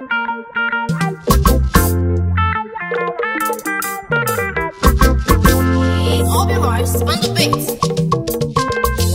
Obi Vibes on the beat.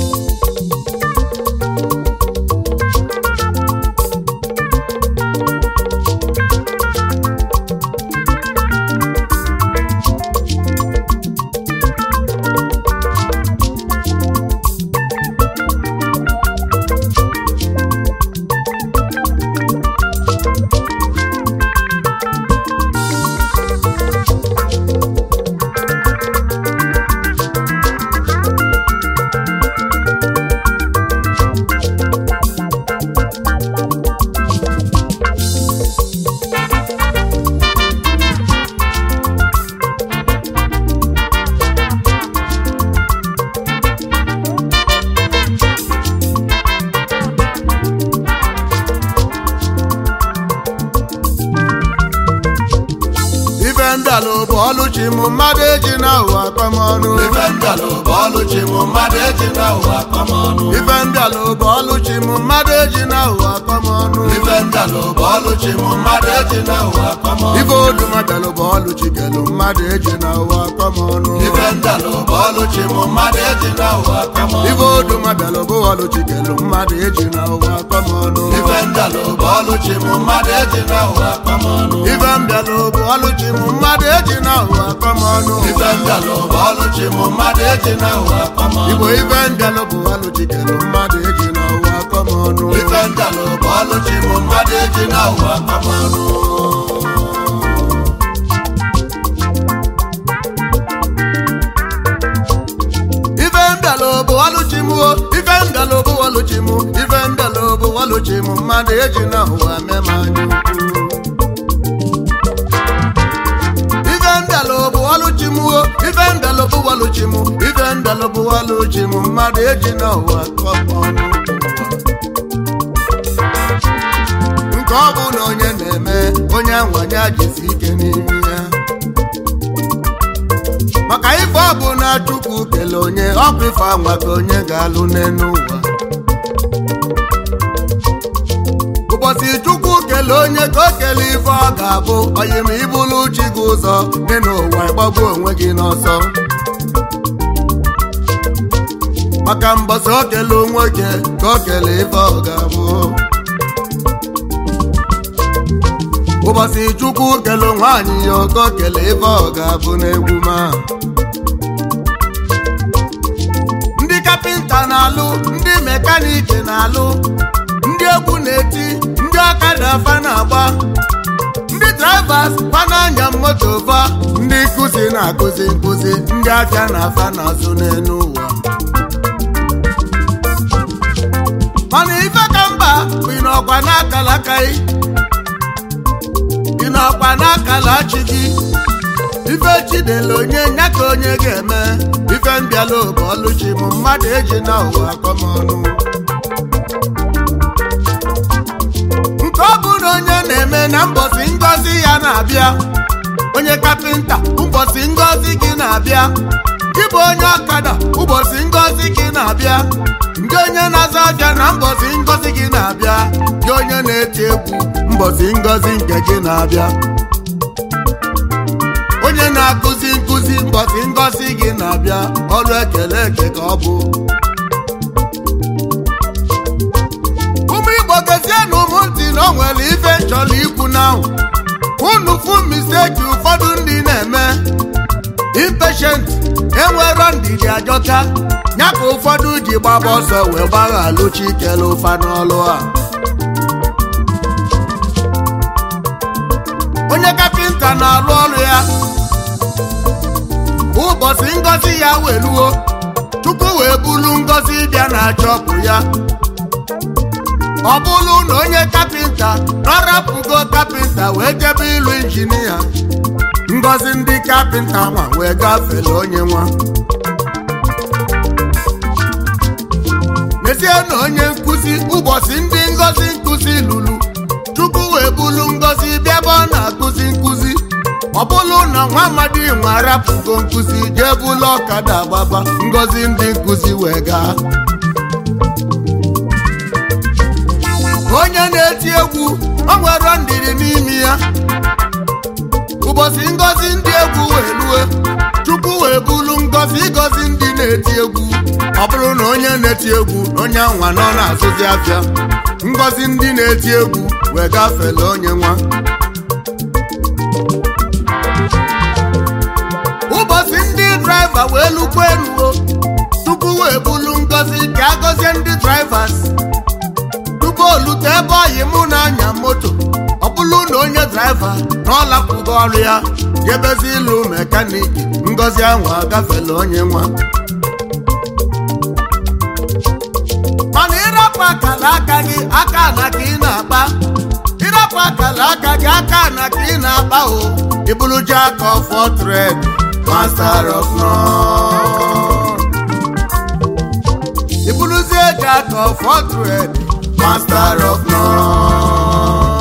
ife ndalụ bụ ọlụchi m mmadụ eji na ụwa akpamọnụ ife ndalụ bụ ọlụchi m mmadụ eji na ụwa akpamọnụ ife ndalụ bụ ọlụchi m mmadụ eji na ụwa akpamọnụ ife ndalụ bụ ọlụchi m mmadụ eji na ụwa akpamọnụ ife odumabịalụ bụ ọlụchi kelu mmadụ eji na ụwa akpamọnụ ife ndalụ bụ ọlụchi m mmadụ eji na ụwa akpamọnụ ife odumabịalụ bụ ọlụchi kelu mmadụ eji na ụwa akpamọnụ ife ndalụ bụ ọlụchi m mmadụ eji na ụwa akpamọnụ ife mbịalụ bụ ọlụchi m mmadụ eji na ụwa akpamọnụ ife ndalụ bụ ọlụchi m mmadụ eji na ụwa akpamọnụ igbo ife mbịalụ bụ ọlụchi kelu mmadụ eji na ụwa akpamọnụ ife ndalụ bụ ọlụchi m mmadụ eji na ụwa akpamọnụ ife mbịalụ bụ ọlụchi m o ife mbịalụ bụ ọlụchi m ife mbịalụ bụ ọlụchi m mmadụ eji na ụwa mema anya ukwu ife mbịalụ bụ ọlụchi m o ife mbịalụ bụ ọlụchi m ife mbịalụ bụ ọlụchi m mmadụ eji na ụwa kọpọ ọnụ nke ọ bụ na onye na-eme onye anwanye ajisi ike n'ime ya maka ife ọ bụ na chukwu kele onye ọkụ ife anwa ka onye ga-alụ n'elu ụwa ụbọchị chukwu kele onye ka o kele ife ọ ga-abụ onye ma ibulu chi gị ụzọ dị n'ụwa ịgbagbu onwe gị n'ọsọ maka mbọsị o kele nwoke ka o kele ife ọ ga-abụ ụbọchị chukwu kele nwaanyị ya oke o kele ife ọ ga-abụ n'egwu ma ndị kapịnta na-alụ ndị mekaniki na-alụ ndị egwu na-eti ndị ọkada fa na-agba ndị drivers fa na-anya moto fa ndị nkụzi na-akụzi nkụzi ndị afịa na afa na-azụ n'elu ụwa mana ife ka mba bụ ị n'ọkwa n'akala akaghị ị n'ọkwa n'akala chi gị ife chidele onye nya ka onye ga-eme ife mbịala bụ ọlụchi m mmadụ eji na ụwa akọmọnụ nke ọ bụ na onye na-eme na mbọsị ngọzi ya na-abịa onye kapịnta ụbọchị ngọzi gị na-abịa gị bụ onye ọkada ụbọchị ngọzi gị na-abịa ndị onye na-azụ abịa na mbọsị ngọzi gị na-abịa gị onye na-eti egwu mbọsị ngọzi nke gị na-abịa onye na-akụzi nkụzi mbọsị ngọzi gị na-abịa ọrụ ekele eke ka ọ bụ ụmụ igbo gezie na ụmụ ntị na o nwere ife chọrọ ikwu n'ahụ unu fu misteki ụfọdụ ndị na-eme impatient enwero ndidi ajọka ya ka ụfọdụ ji gbaba ọsọ wee gbagha alụchi ikele ụfa n'ọlụ a onye kapịnta na-arụ ọrụ ya ụbọchị ngọzi ya weluo tupu wee bulu ngọzi bịa na chọpụ ya ọ bụrụ na onye kapịnta nọrapụgo kapịnta wee jebe ịlụ injinia ngọzi ndị kapịnta nwa wee gafere onye nwa n'ezie na onye nkụzi ụbọchị ndị ngọzi nkụzi lụrụ chukwu wee bulu ngọzi bịa ebe ọ na-akụzi nkụzi ọ bụrụ na nwa amadi nwe arapụgo nkụzi jee bulu ọkada gbaba ngọzi ndị nkụzi wee gaa onye na-eti egwu o nwere ndidi ụbọchị ngozi ndị egwu wee lue chukwu wee bulu ngozi ịgọzi ndị na-eti egwu ọ bụrụ na onye na-eti egwu na onye nwa nọ na-azụzi afịa ngozi ndị na-eti egwu wee gafele onye nwa ụbọchị ndị draiva wee lukwa enuo tupu wee bulu ngozi ka agọzie ndị draivas tupu olute ebe ọyị mụ na-anya moto ọ bụrụ na onye draiva na ọ lapụgo ọrụ ya jebezi ịlụ mekaniki ngozi ahụ agafela onye nwa mana ịrapụ akala aka gị aka na ka ị na-akpa ịrapụ akala aka gị aka na ka ị na-akpa o ịbụrụ jack of all trade master of none ịbụrụzie jack of all trade master of none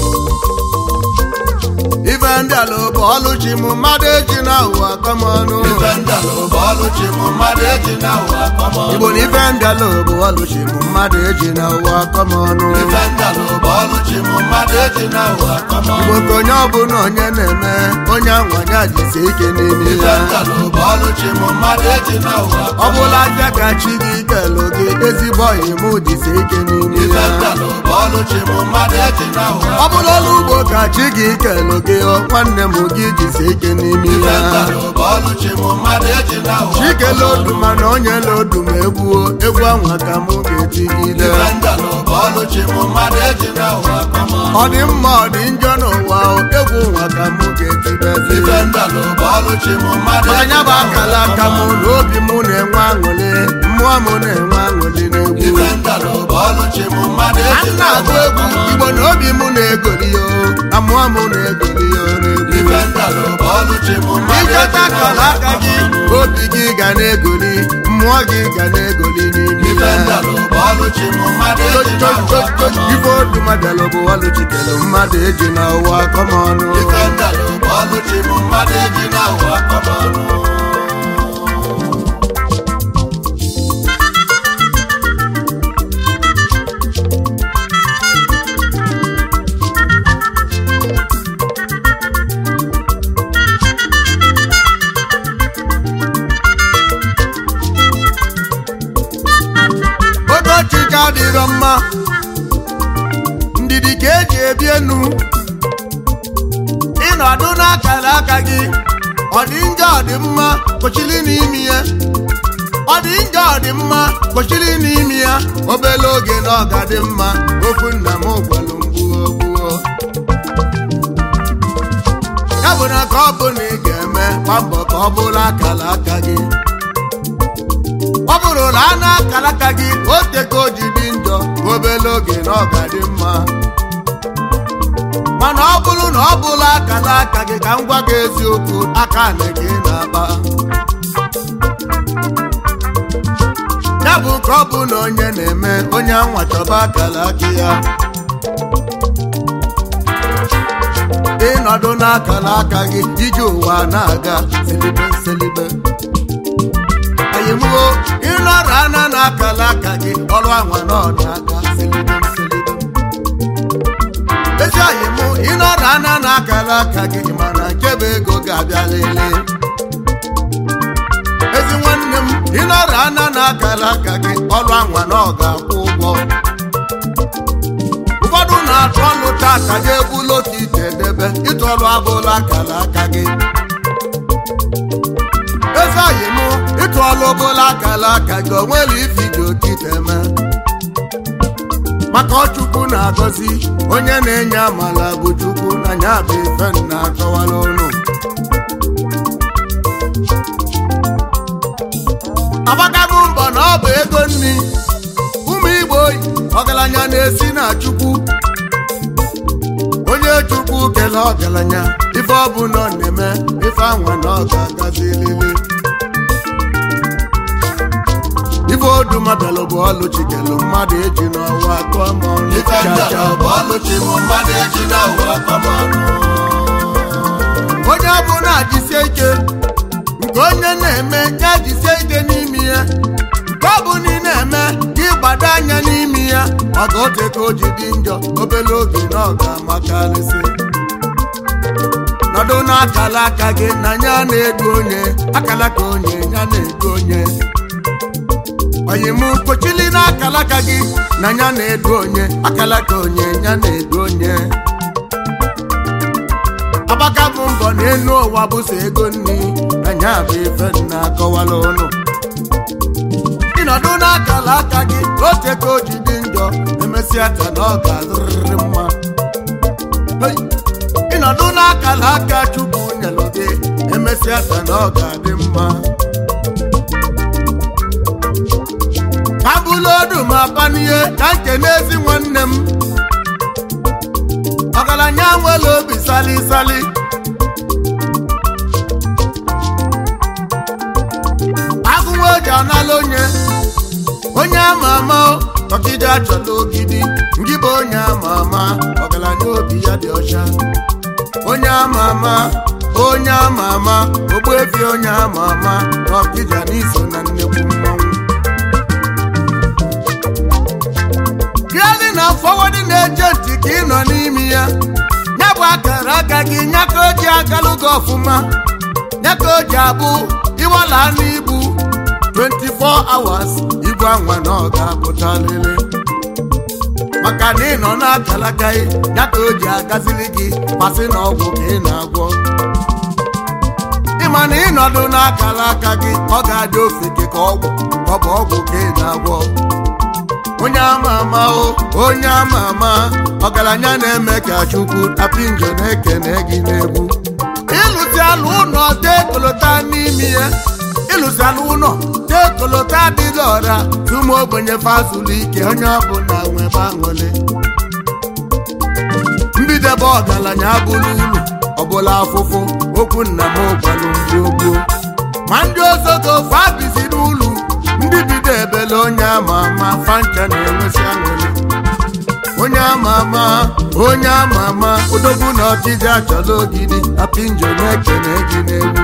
ife ndị ala bụ ọlụchi m mmadụ eji na ụwa akọmọnụ ife ndalụ bụ ọlụchi m mmadụ eji na ụwa akọmọnụ igbo na ife ndị ala bụ ọlụchi m mmadụ eji na ụwa akọmọnụ ife ndalụ bụ ọlụchi m mmadụ eji na ụwa akọmọnụ igbo ka onye ọbụla onye na-eme onye anwanya jisi ike n'ime ife ya ndalụ bụ ọlụchi m mmadụ eji na ụwa ọ akọmọnụ bụla aja ka chi gị kelụ gị ezigbo ọyị m jisi ike n'ime ife ya ndalụ bụ ọlụchi m mmadụ eji na ụwa ọ bụla ọrụ ugbo ka chi gị kelụ gị ọ nwanne m gị jisi ike n'ime ife ya ndalụ bụ ọlụchi m mmadụ eji na ụwa chikele odu mana onye lodu m egwuo egwu anwa ka mụ ga-etigide ife ndalụ bụ ọlụchi m mmadụ eji na ụwa akọmọnụ ọ dị mma ọ dị njọ n'ụwa o, egwu nwa ka mụ ga-etibezi ife ndalụ bụ ọlụchi m mmadụ maka eji nya bụ na akala ụwa aka mụ akọmọnụ na obi mụ na-enwe aṅụrị mmụọ mụ na-enwe aṅụrị n'egwu ife ndalụ bụ ọlụchi m mmadụ a eji na na-agụ ụwa egwu akọmọnụ igbo na obi mụ na-egoli ya o, na mmụọ mụ na-egoli ya o n'egwu ife ndalụ bụ ọlụchi m mmadụ ịchọta eji na akala ụwa aka gị akọmọnụ obi gị ga na-egoli mmụọ gị ga na-egoli n'ime ife ya ndalụ bụ ọlụchi m mmadụ eji na ụwa akọmọnụ ife odu madalụ bụ ọlụ chikelu mmadụ eji na ụwa akọmọnụ ife ndalụ bụ ọlụchi m mmadụ eji na ụwa akọmọnụ oge ọchịchị adịrọ mma ndidi ka eji ebi enu ịnọdụ n'akara aka gị ọ dị njọ ọ dị mma kwechiri n'imi ya ọ dị njọ ọ dị mma kwechiri n'imi ya obere oge na ọ ga dị mma okwu nna m gwalụ mgbuo gbuo ya bụ na ka ọ bụ na ị ga-eme gba mbọ ka ọ bụrụ akara aka gị ọ bụrụ na a na-akara aka gị o teko o ji dị njọ obere oge na ọ ga dị mma mana ọ bụrụ na ọ bụla akara aka gị ka m gwa gị eziokwu aka na gị na-akpa ya bụ ka ọ bụ na onye na-eme onye anwa chọba akara aka ya ịnọdụ n'akara aka gị iji ụwa na-aga selibe selibe ayimuo ịnọrọ ana na-akala aka gị ọrụ anwa na ọ na-aga selibe selibe ezi ayimu ịnọrọ ana na-akala aka gị mana nkebe ego ga-abịa lelee ezi nwanne m ịnọrọ ana na-akala aka gị ọrụ anwa na ọ ga-akwụ ụgwọ ụfọdụ na-atụ ọlụ taa ka ga ebulu otu ite edebe ịtụ ọlụ abụla akala aka gị eze oyi mụ ịtụ ọlụ bụla akala aka gị onwere ifiji otu ite eme maka ọchukwu na-agọzi onye na-enye amala bụ chukwu na nya bụ ife nna akọwala ụnụ agbagago mbọ na ọ bụ ego nri ụmụ igbo oyi ọgaranya na-esi na chukwu onye chukwu kele ọgaranya ife ọ bụ na ọ na-eme ife anwa na ọ ga-agazi lele ife odumabịalụ bụ ọlụ chikelu mmadụ eji n'ọwa kụọ ma ọnụ ife ndalụ bụ ọlụchi m mmadụ eji na ụwa akọmọnụ onye ọbụla jisie ike nke onye na-eme ya jisie ike n'ime ya nke ọ bụ na ị na-eme ka ịgbado anya n'ime ya ọ ga ote ka o ji dị njọ obere oge na ọ ga-amakarịsị ịnọdụ n'akala aka gị na ya na-edu onye akala ka onye ya na-edu onye onye m kpochili n'akala aka gị na ya na-edu onye akala ka onye ya na-edu onye agbaka bụ mbọ n'elu ụwa bụso ego nri na ya bụ ife nna akọwala ụnụ ịnọdụ n'akala aka gị oche ka o ji dị njọ emesịa ta na ọ ga-adịrịrị mma Hey! ịnọdụ n'akala aka chukwu nyelụ gị emesịa ta na ọ ga-adị mma ka bụlụ odu ma panihe ka nke n'ezi nwanne m ọgaranya nwere obi sali sali agụnwa oji anala onye onye ama ama ọkịja achọla ogidi ngị bụ onye ama ama ọgaranya obi ya dị ọcha onye ama ama onye ama ama ogbuefi onye ama ama na ọkịja n'iso na nnekwu mmanwụ Clearing and forwarding agent ka ị nọ n'ime ya ya bụ akara aka gị nya ka o ji agalụ gị ọfụma ya ka o ji abụ ịwala n'ibu 24 hours ibu anwa na ọ ga-apụta lele maka na ị nọ n'akalaka gị ya ka o ji agazili gị masị na ọgwụ ka ị na-agwọ ịma na ịnọdụ n'akala aka gị ọ ga-adị ofeke ka ọgwụ ọ bụ ọgwụ ka ị na-agwọ onye ama ama o onye ama ama ọgaranya na-eme ka chukwu apinjo na-ekene gị n'egwu ịlụsi alụ ụlọ tee kolota n'ime ya ịlụsi alụ ụlọ tee kolota adịghị ọra tụmụ ogbenye fazụlụ ike onye ọbụla nwebe aṅụlị mbidebe ọgaranya abụrụ ulu ọbụla afụfụ okwu nna m gbalụ mgbe gboo ma ndị ozogo fabizi n'ụlọ ndị bido ebele onye ama ama fancha na-enwesi aṅụrị onye ama ama onye ama ama odogwu na ọchịchị achọla ogidi apinjo na-ekene gị n'egwu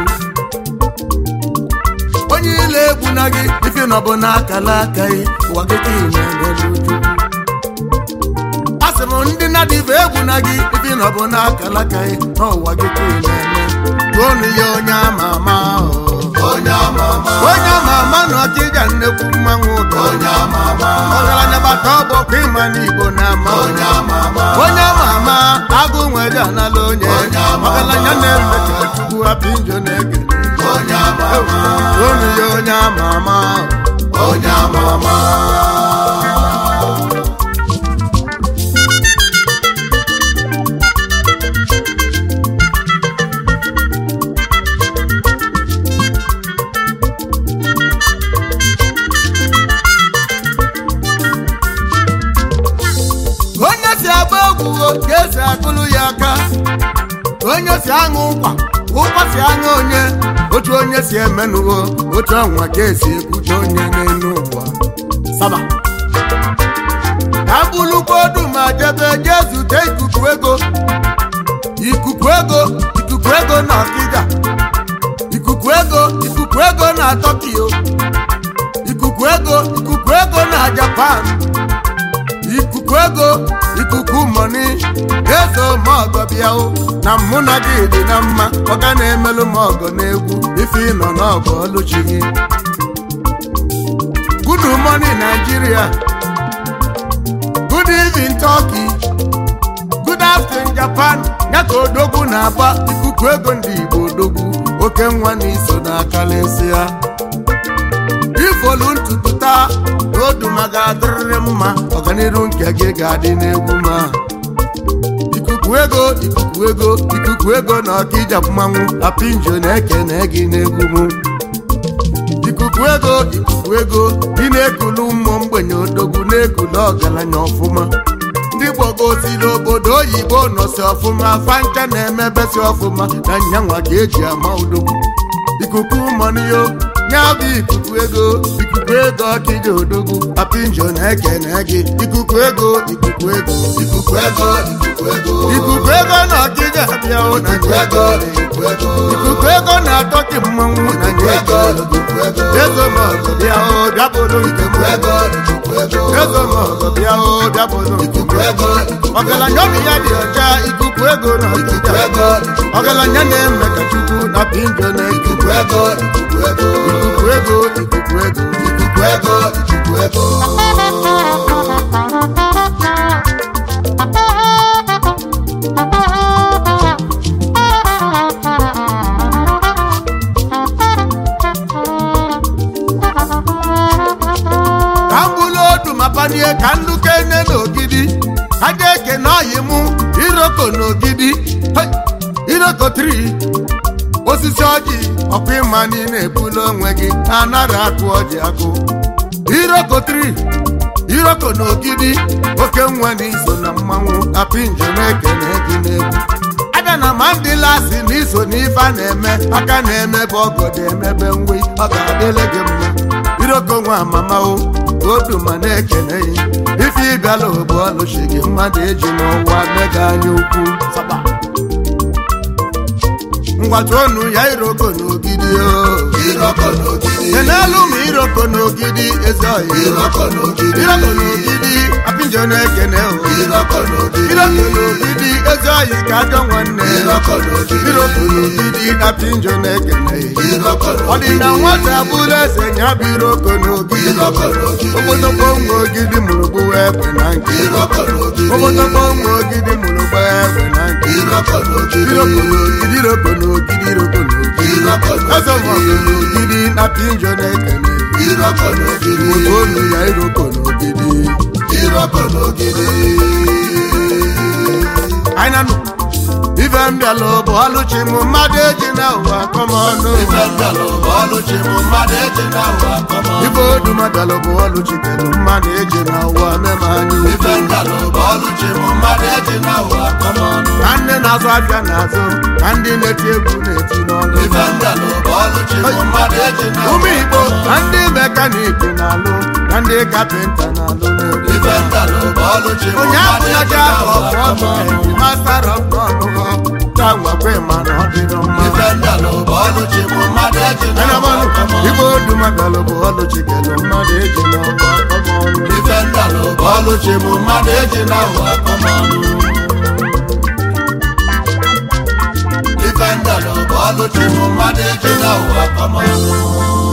onye ile egwu na gị ife na ọbụ n'akala aka gị ụwa gị ka ị na-emere uju asị m ndị na-adịbe egwu na gị ife na ọbụ n'akala aka gị n'ụwa gị ka ị na-eme tụọnụ ya onye ama ama ahụ onye ama ama onye ama ama na ọchịja nnekwu mmanwụ ụtọ onye ama ama ọgaranya bata ọgbọ kwa ịma n'igbo na ama onye ama ama onye ama ama agụ nwere anala onye Onye ama ama. ọgaranya na-eme ka chukwu hapụ injo na-ekele onye ama ama onu ya onye ama ama onye ama ama onye si agba egwu ka esi akụlụ ya aka onye si aṅụ ụkwa ụkwa si aṅụ onye otu onye si emenụwo otu ọnwa ka esi ekwute onye n'elu ụwa saba ka bụlụkwa odu ma jebe jee zute ikuku ego ikuku ego ikuku ego na ọkịja ikuku ego ikuku ego na tokyo ikuku ego ikuku ego na japan ikuku ego ikuku mọni ezo mọgọ bịa o na mụ na gị dị na mma ọ ga na-emelụ m ọgọ n'egwu ife ịnọ n'ọgọ ọlụchi gị good morning Nigeria good evening Turkey good afternoon Japan ya ka odogwu na-agba ikuku ego ndị Igbo odogwu oke nwa na iso n'akalịsị ya ifolu ntutu taa n'oduma ga-adịrịrị mma ọganiru nke gị ga-adị n'egwu ma ikuku ego ikuku ego ikuku ego na ọkịja mmanwụ apinjo na-ekene gị n'egwu m ikuku ego ikuku ego ị na-ekulu mmụọ mgbenye odogwu na-ekulu ọgaranya ọfụma ndị gbogoziri obodo oyibo nọsi ọfụma fancha na-emebesi ọfụma na nyanwa ka eji ama odogwu ikuku mọniyo ya bụ ikuku ego ikuku ego ọkịja odogwu apinjo na-ekene gị ikuku ego ikuku ego ikuku ego ikuku ego ikuku ego na ọkịja bịa o na ikuku ego ikuku ego ikuku ego na-atọ gị mmanwụ na ikuku ego ikuku ego ezo mọgụ bịa o bịabụrụ ikuku ego ikuku ego ezo mọgụ bịa o bịabụrụ ikuku ego ikuku ego ọgaranya obi ya dị ọcha ikuku ikuku ego na ikuku ọkịja ego ikuku ọgaranya na-eme ka chukwu na pinjo na ikuku ego ikuku ego ikuku ego ikuku ego ikuku ego ikuku ego ka m bụlụ odu ma panie ka ndụ kene n'ogidi ka dị eke na ọyị mụ iroko n'ogidi Hey! iroko tri osisi ọjị ọkwa ịma niile ebulu onwe gị na anara akụ ọjị akụ iroko tri iroko n'ogidi oke nwa na iso na mmanwụ na pinjo na-ekene gị n'egwu abịa na mandela si na iso n'ife a na-eme aka na-emebe ọgọdọ emebe ngwe ọ ga-adịle gị mma iroko nwa mama o odu ma na-ekene ya ife ịbịala ogbu ọlụchi gị mmadụ eji n'ụwa mega anya ukwu Saba. ngwata onu ya iroko n'ogidi o iroko n'ogidi kenelu ma iroko n'ogidi ezi ọhịa iroko n'ogidi iroko n'ogidi apinjo na-ekene o iroko n'ogidi iroko n'ogidi ezi ọhịa ka ajọ nwanne iroko n'ogidi iroko n'ogidi na pinjo na-ekene ya iroko ọ dị na nwata bụrụ eze ya bụ iroko n'ogidi iroko n'ogidi obodobo nwa ogidi mụrụ gbuwa egbe na nke iroko n'ogidi obodobo nwa ogidi mụrụ gbuwa egbe na nke iroko n'ogidi iroko n'ogidi iroko n'ogidi iroko n'ogidi iroko eze mọgụ n'ogidi na pinjo na-ekene iroko n'ogidi otu olu ya iroko n'ogidi iroko n'ogidi anyị na-anụ ife m bịala bụ ọlụchi m mmadụ eji na ụwa kọmọnụ ife ndalụ bụ ọlụchi m mmadụ eji na ụwa kọmọ ife oduma bịala bụ ọlụchi kelu mmadụ eji na ụwa meme anyị ife ndalụ bụ ọlụchi m mmadụ eji na ụwa kọmọ ka ndị na-azụ afịa na-azụ ka ndị na-eti egwu na-eti n'ọnụ ife ndalụ bụ ọlụchi m mmadụ eji na ụmụ ụwa igbo ka ndị mekaniki na-alụ ka ndị kapịnta na-alụ n'egwu ife ndalụ bụ ọlụchi m onye mmadụ eji abụlaja na ụwa ọfọ kọmọ master of none tangwakwe mana ọ dịrọ mma ife ndalụ bụ ọlụchi m mmadụ eji na ụwa Anabanụ, kọmọ igwe oduma galụ bụ ọlụchi kelu mmadụ eji n'ọgba kọmọnụ ife ndalụ bụ ọlụchi m mmadụ eji na ụwa kọmọ ife ndalụ bụ ọlụchi m mmadụ eji na ụwa kọmọ